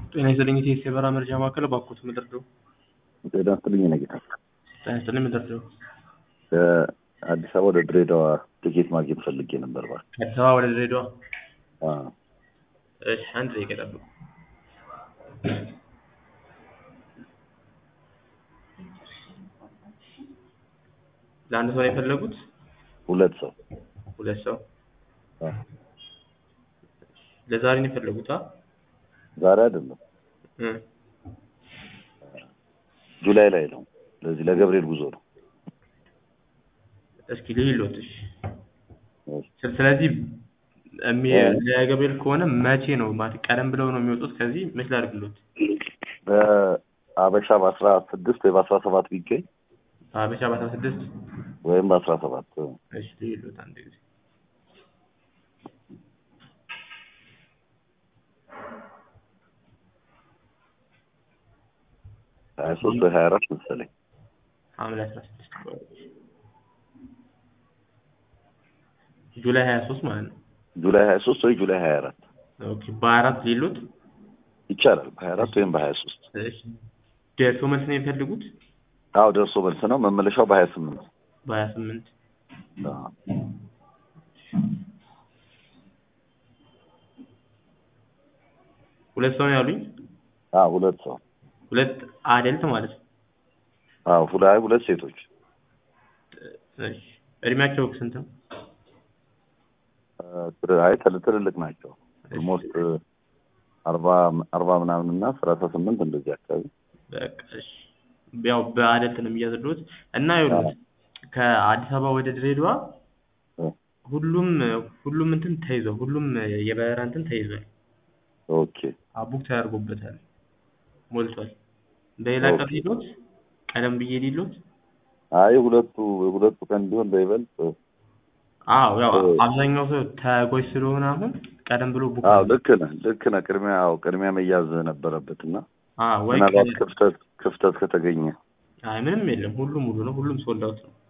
ጤና ይስጥልኝ የኢትዮ የበረራ መረጃ ማዕከል እባክዎት ምንድነው? ጤና ይስጥልኝ የኔ ጌታ። ጤና ይስጥልኝ ምንድነው? ከአዲስ አበባ ወደ ድሬዳዋ ትኬት ማግኘት ፈልጌ ነበር እባክህ። ከአዲስ አበባ ወደ ድሬዳዋ? አዎ። እሺ አንድ ደቂቃ ይጠብቁ። ለአንድ ሰው ነው የፈለጉት? ሁለት ሰው ሁለት ሰው አዎ። ለዛሬ ነው የፈለጉት? አ ዛሬ አይደለም እ ጁላይ ላይ ነው። ለዚህ ለገብርኤል ጉዞ ነው። እስኪ ልይሎት። እሺ እሺ። ስለ- ስለዚህ እሚ- እ ለገብርኤል ከሆነ መቼ ነው ማለት ቀደም ብለው ነው የሚወጡት ከዚህ መች ላድርግሎት? በአበሻ በአስራ ስድስት ወይ በአስራ ሰባት ቢገኝ በሀበሻ በአስራ ስድስት ወይም በአስራ ሰባት እሺ ልይሎት አንድ ጊዜ ሀያ ሶስት ወይ ሀያ አራት መሰለኝ። ሐምሌ አስራ ስድስት ጁላይ ሀያ ሶስት ማለት ነው። ጁላይ ሀያ ሶስት ወይ ጁላይ ሀያ አራት ኦኬ በአራት ሊሉት ይቻላል። በሀያ አራት ወይም በሀያ ሶስት እሺ ደርሶ መልስ ነው የሚፈልጉት? አዎ ደርሶ መልስ ነው። መመለሻው በሀያ ስምንት በሀያ ስምንት ሁለት ሰው ነው ያሉኝ። አዎ ሁለት ሰው ሁለት አደልት ማለት ነው። አዎ ሁላ- ሁለት ሴቶች እሺ እድሜያቸው ስንት ነው? እ አይ ትል- ትልልቅ ናቸው። ኦልሞስት አርባ አርባ ምናምን እና ሰላሳ ስምንት እንደዚህ አካባቢ በቃ እሺ ያው በአደልት ነው የሚያዝሉት እና ይኸውልህ ከአዲስ አበባ ወደ ድሬዳዋ እ ሁሉም ሁሉም እንትን ተይዟል። ሁሉም የበረራ እንትን ተይዟል። ኦኬ አቡክ ተደርጎበታል፣ ሞልቷል። በሌላ ቀን ኦኬ። ሊሎት ቀደም ብዬ ሊሎት አይ ሁለቱ ሁለቱ ቀን ቢሆን በይበልጥ አዎ ያው እ አብዛኛው ሰው ተጓዥ ስለሆነ አሁን ቀደም ብሎ ቡክ አዎ ልክ ነህ ልክ ነህ። ቅድሚያ አዎ ቅድሚያ መያዝ ነበረበት እና አዎ ወይ ምናልባት ቀን- ክፍተት ክፍተት ከተገኘ አይ ምንም የለም። ሁሉም ሙሉ ነው። ሁሉም ሶልድ አውት ነው።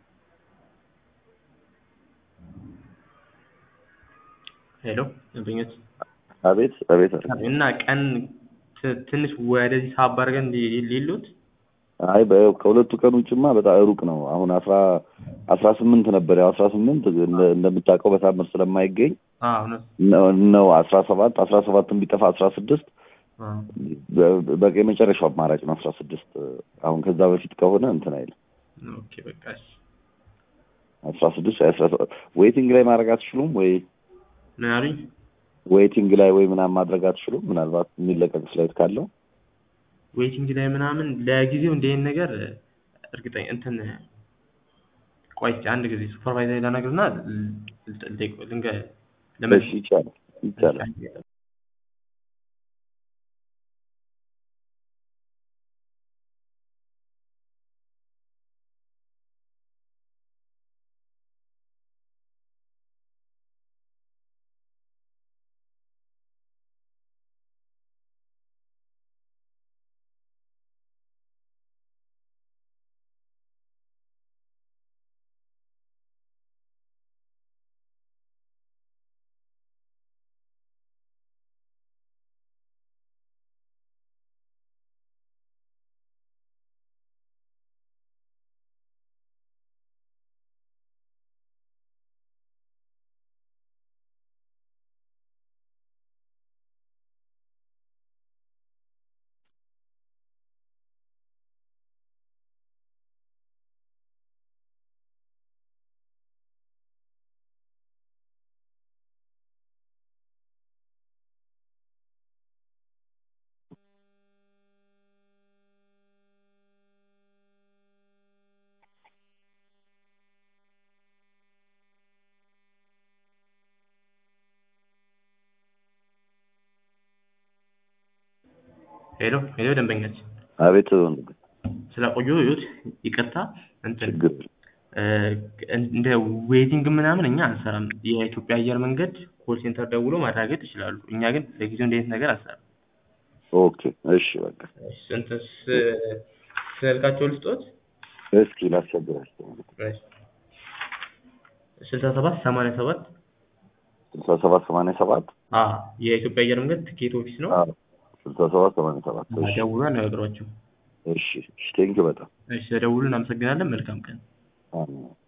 ሄሎ ደንበኞች አቤት አቤት አለ እና ቀን ት- ትንሽ ወደዚህ ሳብ አድርገን ሊ- ሊሉት አይ በ- ከሁለቱ ቀን ውጭማ በጣም ሩቅ ነው። አሁን አስራ አስራ ስምንት ነበር ያው አስራ ስምንት እንደ- እንደምታውቀው በታምር ስለማይገኝ አዎ እውነት ነው ነው አስራ ሰባት አስራ ሰባትን ቢጠፋ አስራ ስድስት አዎ በ- በቃ የመጨረሻው አማራጭ ነው አስራ ስድስት አሁን ከዛ በፊት ከሆነ እንትን አይልም ኦኬ በቃ እሺ አስራ ስድስት ወይ አስራ ሰባት ዌይቲንግ ላይ ማድረግ አትችሉም ወይ ምን አሉኝ? ዌይቲንግ ላይ ወይ ምናምን ማድረግ አትችሉም ምናልባት የሚለቀቅ ፍላይት ካለው ዌይቲንግ ላይ ምናምን ለጊዜው እንደ ይሄን ነገር እርግጠኛ እንትን ቆይ እስኪ አንድ ጊዜ ሱፐርቫይዘር ላናግርና ል- ልጠይቅ- ልንገ ለመ- እሺ ይቻላል ይቻላል ሄሎ ሄሎ ደንበኛች አቤት ስለቆየሁት ይቅርታ እንትን ችግር እ እንደ ዌይቲንግ ምናምን እኛ አንሰራም። የኢትዮጵያ አየር መንገድ ኮል ሴንተር ደውሎ ማረጋገጥ ይችላሉ። እኛ ግን ለጊዜው እንደ አይነት ነገር አንሰራም። ኦኬ እሺ በቃ እሺ፣ እንትን ስ- ስልካቸው ልስጦት እስኪ ላስቸግራቸው ስልሳ ሰባት ሰማንያ ሰባት ስልሳ ሰባት ሰማንያ ሰባት የኢትዮጵያ አየር መንገድ ትኬት ኦፊስ ነው። አዎ ስልሳ ሰባት ሰማንያ ሰባት እሺ ደውሎ አነጋግሯቸው። እሺ እሺ ቴንኪው በጣም እሺ ተደውሉ። እናመሰግናለን። መልካም ቀን። አሜን